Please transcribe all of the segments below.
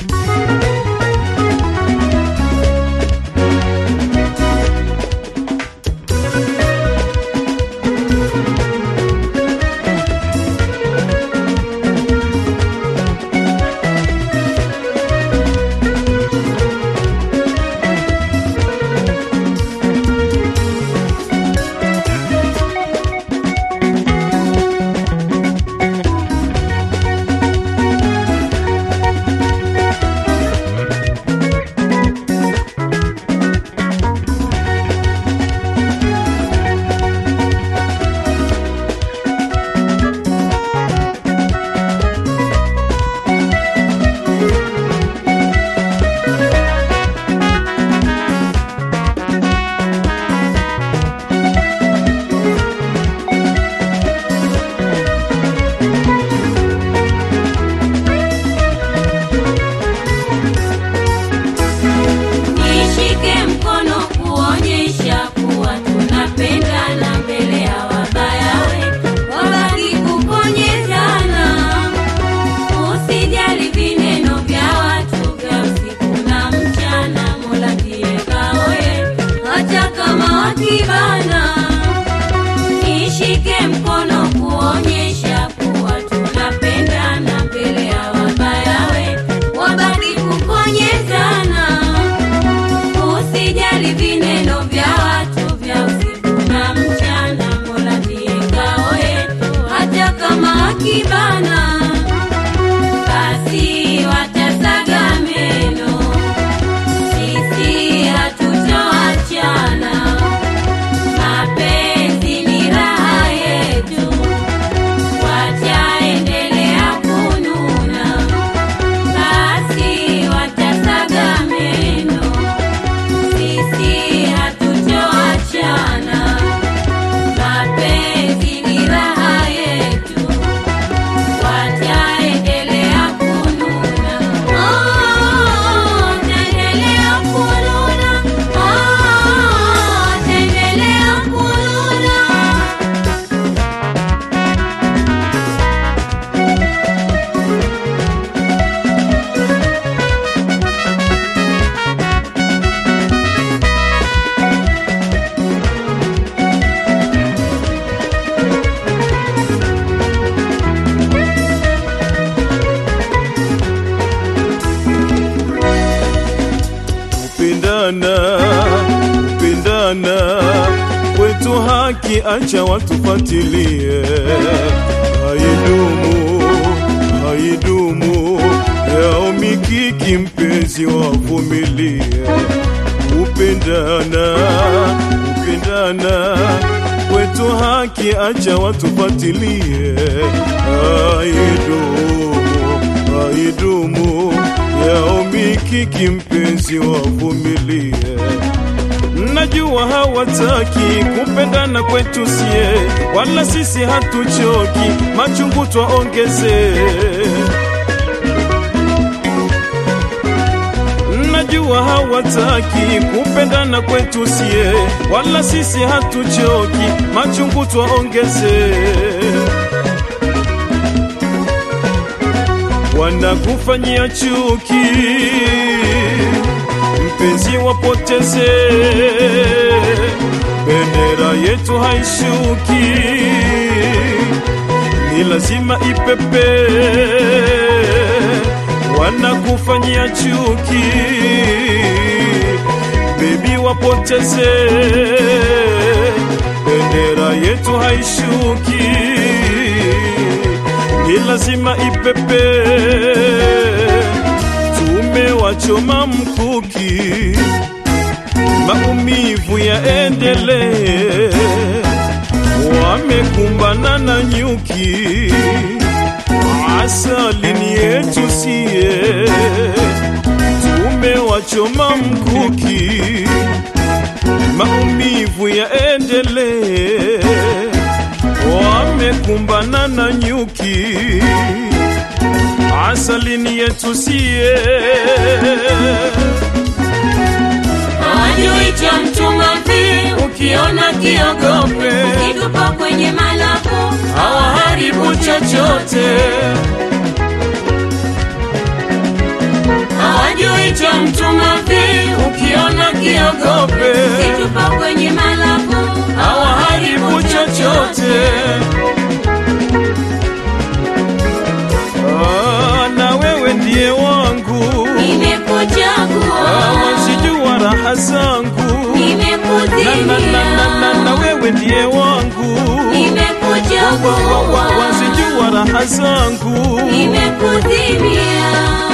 Nishike mkono kuonyesha kuwa tunapendana mbele ya wabaya wetu, wabaki kuponyezana. Usijali vineno vya watu vya usiku na mchana, Mola ndiye ngao yetu, hata kama wakibana. Nishike mkono kuonyesha kuwa tunapendana mbele ya wabaya wetu, wabaki kuponyezana. Usijali vineno vya watu vya usiku na mchana, Mola ndiye ngao yetu, hata kama wakibana, basi watasaga meno, sisi hatutoachana. Mapenzi ni raha yetu, wataendelea kununa, basi watasaga meno sisi hatutoachana, mapenzi ni raha yetu, wataendelea kununa, oh, wataendelea kununa, oh, wataendelea kununa. kupendana kupendana kwetu haki, acha watufatilie. Haidumu haidumu, yao mikiki, mpenzi wavumilie. Kupendana kupendana kwetu haki, acha watufatilie. Haidumu haidumu yao mikiki, mpenzi wavumilie. Najua hawataki kupendana kwetu sie, wala sisi hatuchoki, machungu twaongeze. Najua hawataki kupendana kwetu sie, wala sisi hatuchoki, machungu twaongeze. wanakufanyia chuki, mpenzi wapoteze, bendera yetu haishuki, ni lazima ipepe. Wanakufanyia chuki, bebi wapoteze, bendera yetu haishuki ni lazima ipepe. Tumewachoma mkuki, maumivu yaendelee. Wamekumbana na nyuki, asali ni yetu sie. Tumewachoma mkuki, maumivu yaendelee wamekumbana na nyuki, asalini yetu sie. Hawajui cha mchuma mvi, ukiona kiogope, kitupa kwenye malapo, hawaharibu chochote, mtuma vi ukiona kiogope situpa kwenye malabu hawaharibu chochote. Ah, na wewe ndiye wangu, Ah, nimekuchagua wazijua raha zangu, na, na, na, na, nimekudhimia na, na wewe ndiye wangu, Wa- wa- wa- nimekuchagua wazijua raha zangu, nimekudhimia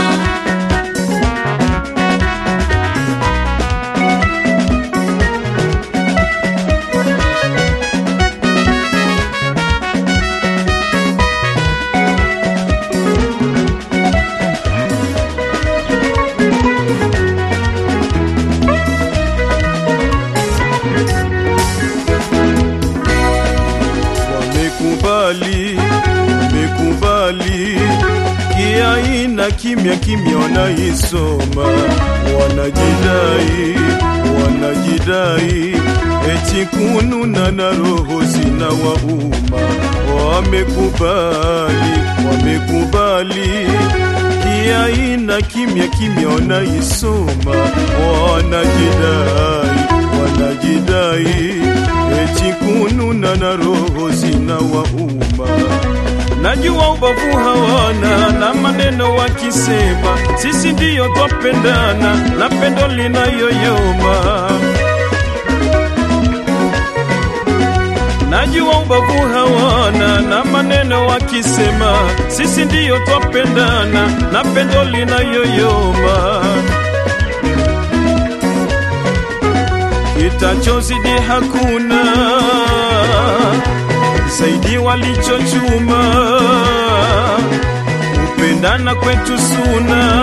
wamekubali, wamekubali kiaina kimya kimya wanaisoma, wanajidai, wanajidai eti kununa na roho zina wauma. Wamekubali, wamekubali kiaina kimya kimya wanaisoma, wanajidai, wanajidai eti kununa na roho zina wauma. Najua ubavu hawana na maneno wakisema, sisi ndiyo twapendana na pendo linayoyoma. Najua ubavu hawana na maneno wakisema, sisi ndiyo twapendana na pendo linayoyoma. Kitachozidi hakuna zaidi walichochuma, kupendana kwetu suna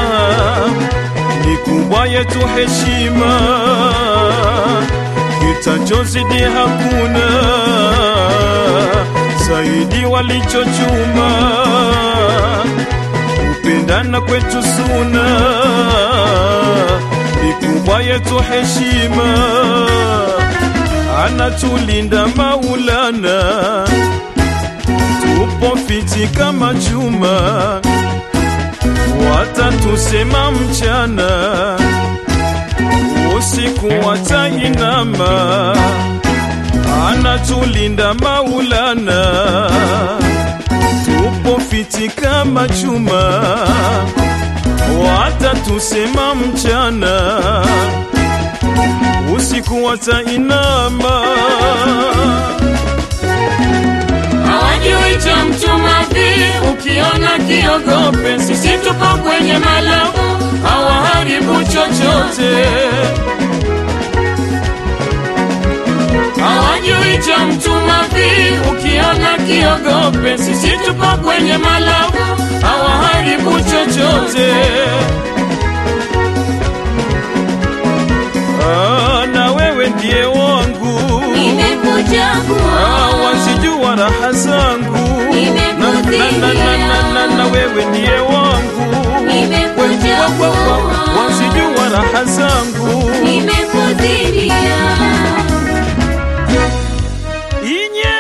ni kubwa yetu heshima. Kitachozidi hakuna zaidi walichochuma, kupendana kwetu suna ni kubwa yetu heshima anatulinda Maulana, tupo fiti kama chuma, watatusema mchana, usiku watainama, anatulinda Maulana, tupo fiti kama chuma, watatusema mchana usiku watainama. hawajui cha mtuma vi ukiona kiogope sisi tupo kwenye malabu hawaharibu chochote, hawajui cha mtuma vi ukiona kiogope sisi tupo kwenye malabu hawaharibu chochote. Ah, na wewe ndiye wangu, Ah, nimekuchagua wazijua raha zangu, na, na, na, na, na, na, na wewe ndiye wangu, Nimekuchagua. Wa- wa- wa- wazijua raha zangu nimekudhimia Inye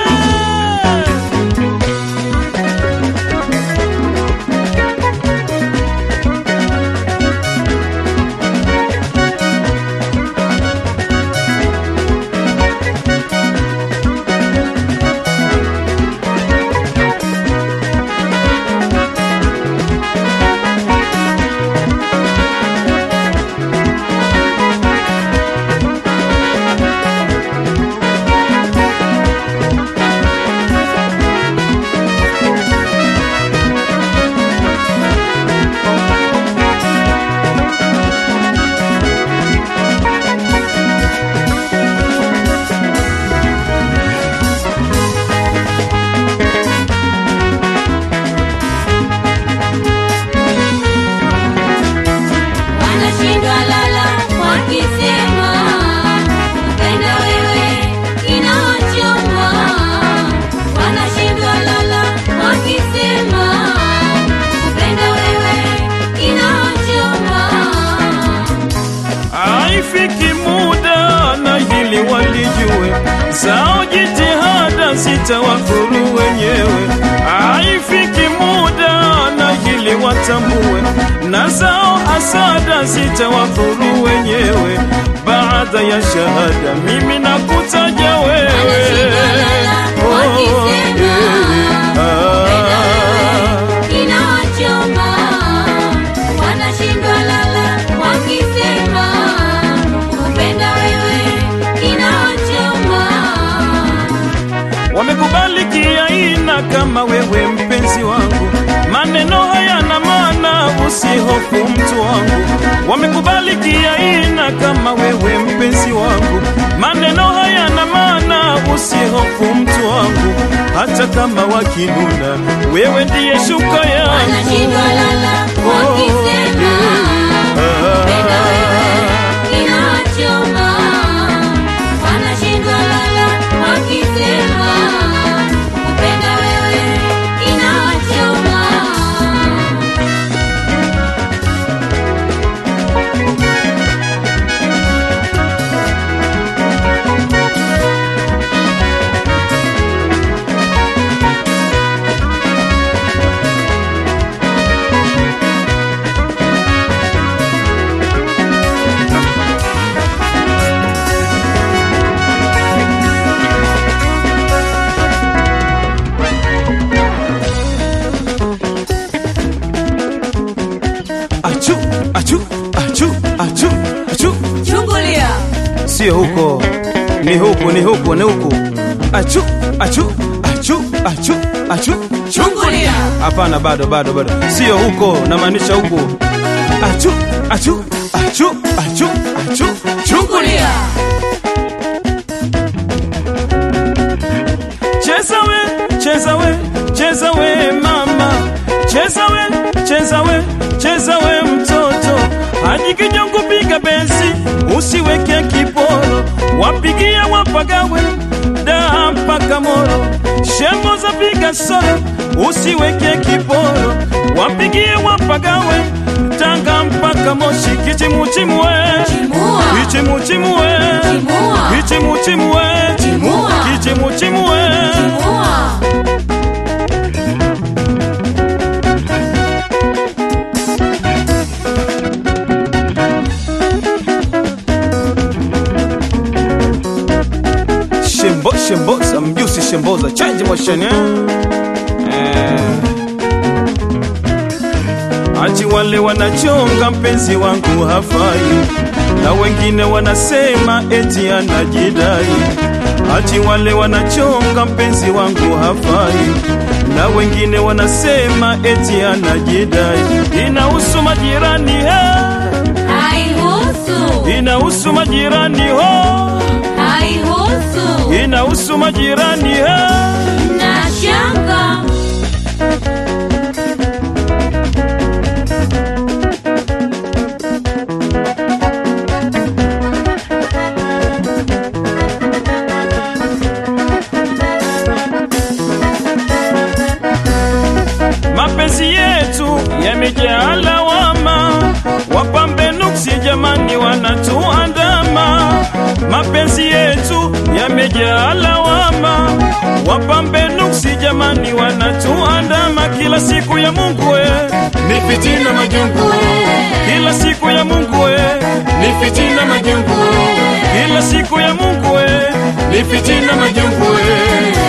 wanashindwa lala wakisema kupenda wewe inaochoma wanashindwa lala wakisema kupenda wewe inaochoma Haifiki muda na hili walijue, zao jitihada zitawafuru wenyewe. Haifiki muda na hili watambue, na zao hasada zitawadhuru wenyewe. Baada ya shahada, mimi nakutaja wewe Wakisema, ah. inawachoma wanashindwa lala wakisema kupenda wewe inawachoma wamekubali kiaina kama wewe mpenzi wangu, maneno hayana maana, usihofu mtu wangu. Wamekubali kiaina kama wewe mpenzi wangu, maneno hayana maana, usihofu mtu wangu. Hata kama wakinuna, wewe ndiye shuka wanashindwa yangu. lala wakisema kupenda wewe inawachoma wanashindwa lala wakisema kupenda wewe inawachoma Achu, achu, achu, achu, achu. chungulia Sio huko, ni huku, ni huku, ni huku. Achu, achu, achu, achu, achu. chungulia Hapana, bado bado bado, sio huko, namaanisha huku. Achu, achu, achu, achu, achu. chungulia Cheza we, cheza we, cheza we mama, cheza we, cheza we, cheza we mtoto, hadi kijongo piga benzi, usiweke kiporo, wapigia wapagawe daa mpaka moro, shembo za piga solo, usiweke kiporo, wapigie wapagawe tanga mpaka moshi, kichimuchimwe Chimua. kichimuchimwe Chimua. kichimuchimwe Chimua. kichimuchimwe Chimua. Shembo, shemboza mjusi shemboza change motion eh? Eh. Ati wale wanachonga mpenzi wangu hafai, na wengine wanasema eti anajidai. Ati wale wanachonga mpenzi wangu hafai, na wengine wanasema eti anajidai. Inahusu majirani he, Haihusu. inahusu majirani ho, Haihusu. inahusu majirani he. Na shanga. Mapenzi yetu yamejaa lawama, wapambe nuksi jamani wanatuandama. Mapenzi yetu yamejaa lawama, wapambe nuksi jamani wanatuandama. Kila siku ya Mungu we, ni fitina majungu, kila siku ya Mungu we, ni fitina majungu, kila siku ya Mungu we, ni fitina majungu we.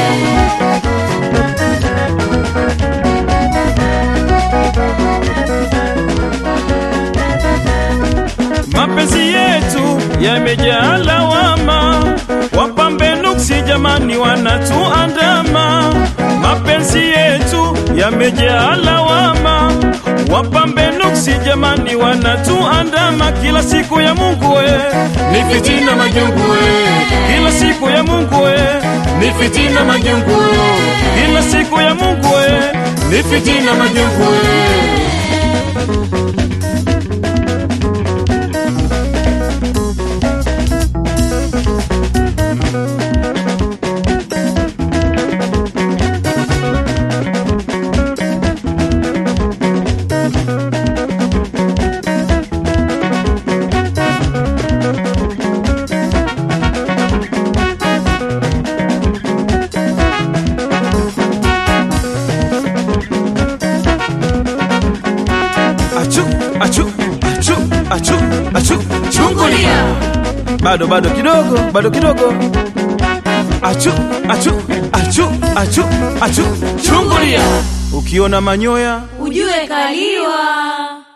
mapenzi yetu yamejaa lawama, wapambe nuksi jamani wanatuandama. Mapenzi yetu yamejaa lawama, wapambe nuksi jamani wanatuandama. Kila siku ya Mungu we, ni fitina majungu we, kila siku ya Mungu we, ni fitina majungu, kila siku ya Mungu we, ni fitina majungu we. achu achu achu achu chungulia bado bado kidogo bado kidogo achu achu achu achu achu chungulia ukiona manyoya ujue kaliwa